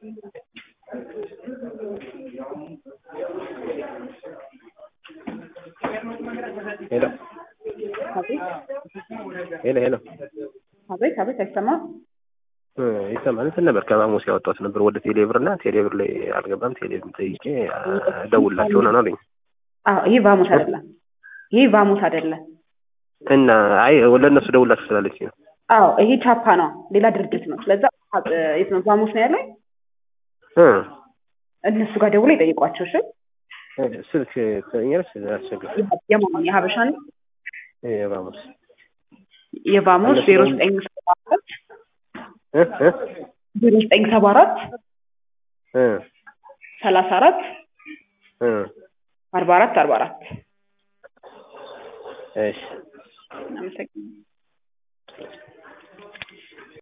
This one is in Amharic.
ሄሎ አቤት ሄሎ ሄሎ አቤት አቤት አይሰማም። እ ይሰማል። እንትን ነበር ከማሙስ ያወጣሁት ነበር ወደ ቴሌብር እና ቴሌብር ላይ አልገባም። ቴሌብር ጠይቄ ደውላቸው ነው አለኝ አዎ ይህ ቫሙስ አይደለም። ይህ ቫሙስ አይደለም። እና አይ ለእነሱ ደውላቸው ስላለች ነው። አዎ ይሄ ቻፓ ነው፣ ሌላ ድርጅት ነው። ስለዛ የት ነው ቫሙስ ነው ያለኝ። እ እነሱ ጋር ደውሎ ይጠይቋቸው። እሺ ስልክ ትሰኛለች አስቸግር የማን የሀበሻ ነው? የማሙስ የቫሙስ ዜሮ ዘጠኝ ሰባ አራት እ እ ዜሮ ዘጠኝ ሰባ አራት እ ሰላሳ አራት እ አርባ አራት አርባ አራት እሺ አመሰግናለሁ።